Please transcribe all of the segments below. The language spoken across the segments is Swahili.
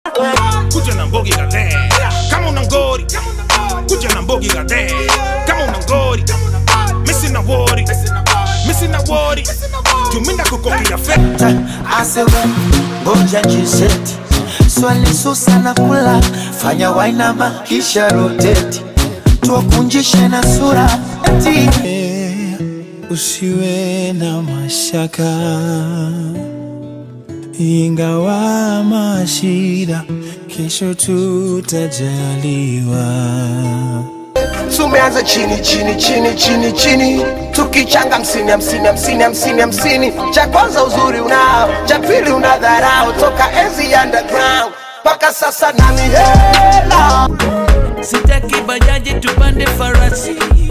kuja na mbogi gade kama una ngori kuja na mbogi gade kama una ngori misi na wori misi na wori tuminda kukokia fe asewe ngoja jiseti swali susa na kula fanya wainama kisha roteti tuwakunjishe na sura eti usiwe na mashaka, ingawa mashida, kesho tutajaliwa. tumeanza chini chini chini chini chini tukichanga hamsini hamsini hamsini hamsini hamsini cha kwanza uzuri unao cha pili una dharau toka enzi ya underground mpaka sasa nani hela sitaki bajaji tupande farasi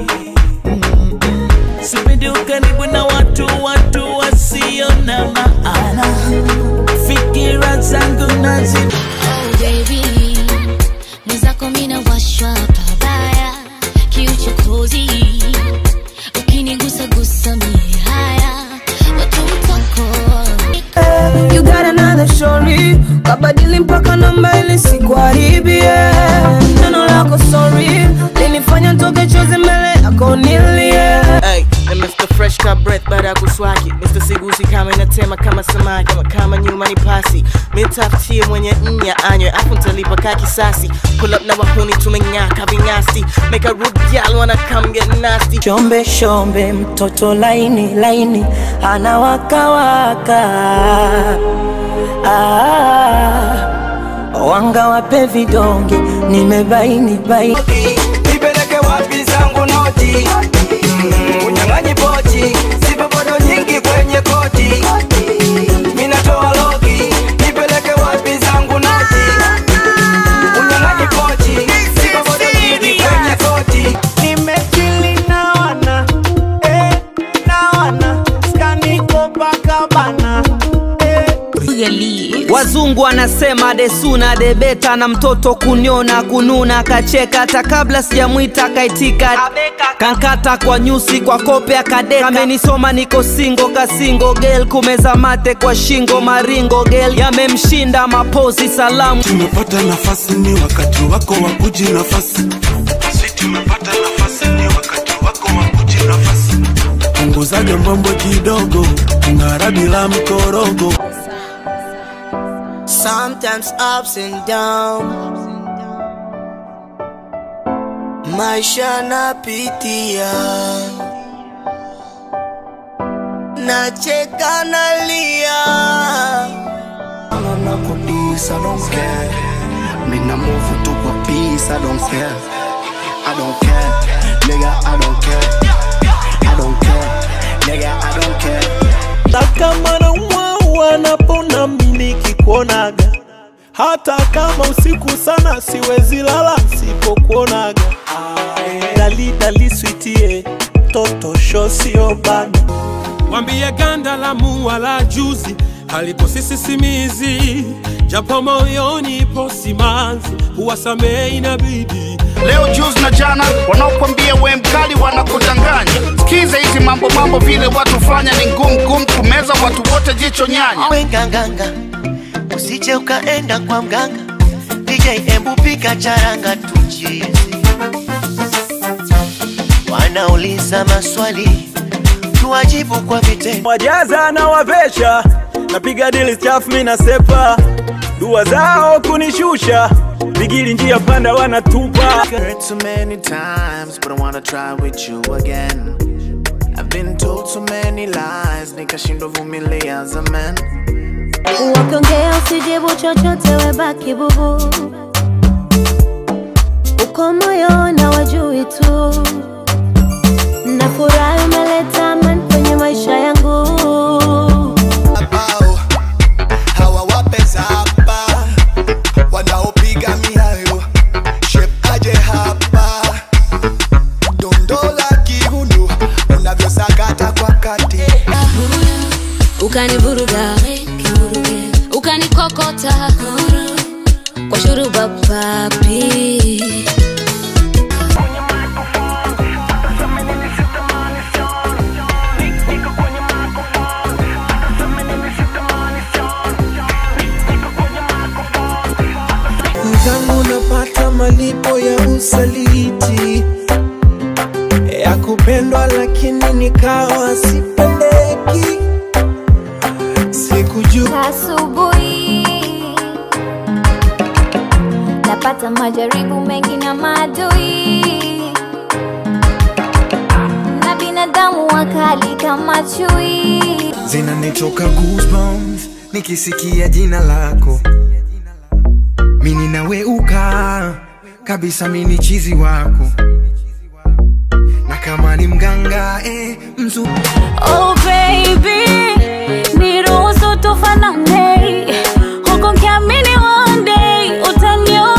sipendi ukaribu na watu watu wasio na maana fikira zangu nazi Oh baby, mwenzako mina washwa pabaya, kiuchokozi ukinigusa gusa mie haya watu mtoko You got another story kabadili mpaka namba ili sikuharibie neno lako sorry linifanya toke chozi mbele yako nilie Hey, na Mr. Fresh ka breath baada ya kuswaki Mr. Sigusi kama inatema kama samaki kama, kama nyuma ni pasi mitafutie mwenye nya anywe afu ntalipa ka kisasi pull up na wahuni tumeng'aka vinyasi make a rude gal wanna come get nasty shombe shombe mtoto laini laini anawakawaka ah, wanga wape vidonge nimebaini baini nipeleke wapi zangu noti unyang'anyi pochi sipopodo nyingi kwenye koti minatoa logi nipeleke wapi zangu noti unyang'anyi pochi sipopodo nyingi kwenye koti Nimechili na wana eh, na wana skani Copacabana eh. Wazungu wanasema desuna debeta na mtoto kuniona kununa kacheka hata kabla sijamwita kaitika kankata kwa nyusi kwa kope akadeka amenisoma niko singo kasingo gel kumeza mate kwa shingo maringo gel yamemshinda mapozi salamu tumepata nafasi ni wakati wako wa kuji nafasi si tumepata nafasi ni wakati wako wa kuji nafasi punguzaga mambo kidogo ngara bila mkorogo Sometimes ups and downs Maisha napitia Nacheka nalia Naona kudis, I don't care. Mina move to kwa peace, I don't care. I don't care, nigga, I don't care. I don't care, nigga, I don't care. Kama na mwawa napona mimi nikikuonaga, hata kama usiku sana siwezi lala sipokuonaga. Dali dali sweetie, toto sho sio bana. wambie ganda la mua la juzi halipo sisi simizi japo moyoni ipo simanzi huwasamehe inabidi leo juzi na jana wanaokwambia we mkali wanakudanganya sikiza hizi mambo mambo vile watu fanya ni ngumu ngumu kumeza watu wote jicho nyanya wenganganga usije ukaenda kwa mganga DJ embu pika charanga tuchizi wanauliza maswali tuwajibu kwa vitendo Wajaza na wavesha, napiga dili chafu mimi nasepa, dua zao kunishusha, bigili njia panda wanatupa. Heard so many times, but I wanna try with you again. I've been told so many lies, nikashindwa vumilia zamani. wakiongea usijibu chochote webaki bubu uko moyo na wajui tu na furahi umeleta amani kwenye maisha yangu hawawapeza hapa wanaopiga miayo shep aje hapa dondola kiuno unavyosakata kwa kati ukanivuruga ukanikokota kwa shuruba papi tangu napata malipo ya usaliti ya kupendwa, lakini nikawa sipendeki. Sikujua asubuhi napata majaribu mengi na maadui na binadamu wakali kama chui zinanitoka goosebumps nikisikia jina lako mini naweuka kabisa mini chizi wako na kama ni mganga eh, mzu Oh baby, niruhusu tufanane huku nikiamini one day utanioa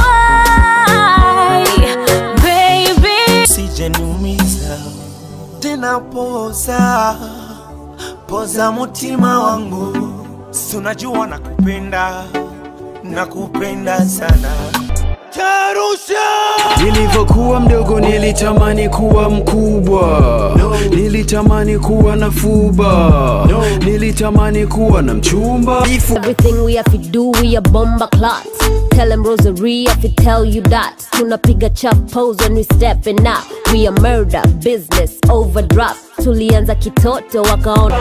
baby. sijaniumiza tena, poza poza mutima wangu, si unajua nakupenda, nakupenda sana Tarusha Nilivyokuwa mdogo nilitamani kuwa mkubwa Nilitamani kuwa na fuba Nilitamani kuwa na mchumba Everything we have to do, we a bomber clots. Tell them Rosary if it tell you that. Tunapiga chap pose when we stepping out. We a murder business overdraft. Tulianza kitoto wakaona.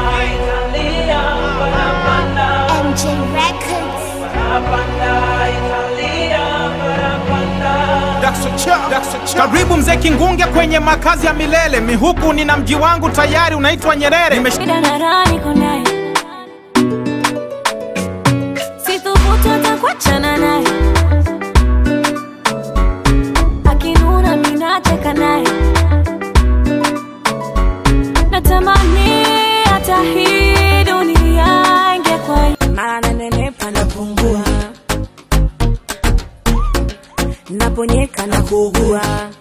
MJ Records. Karibu mzee Kingunge kwenye makazi ya milele. Mihuku nina mji wangu tayari unaitwa Nyerere. Nimesh... Shida na raha niko naye. Sithubutu hata kuachana naye. Akinuna mimi nacheka naye. Natamani hata hii dunia ingekuwa maana nenepa napungua naponyeka na kuugua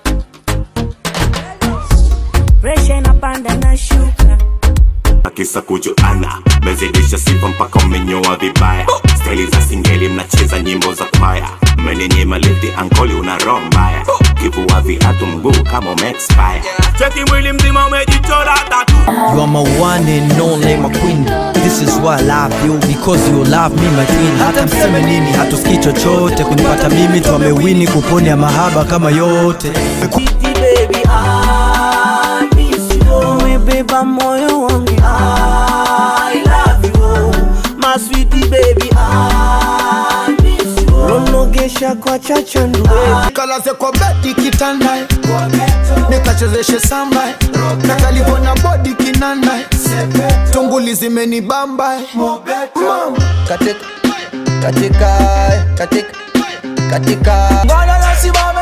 presha inapanda na shuka akisa kujuana mezidisha sifa mpaka umenyoa vibaya staili za singeli mnacheza nyimbo za kwaya mmenenyema lifti ankoli una roho mbaya kivua viatu mguu kama umeexpire cheki mwili mzima umejichora tatu You are my one and only my queen This is why I love you Because you love me my queen Hata mseme nini hatusikii chochote Kunipata mimi tu amewini kuponya mahaba kama yote baby, I miss you. Umebeba moyo wangu I love you My sweetie baby I miss you Ronogesha kwa chachandu kalaze kwa bedi kitanda nikachezeshe samba na kalivona bodi kinanda tunguli zimenibamba Mama. katika katika katika katika Ngala la simame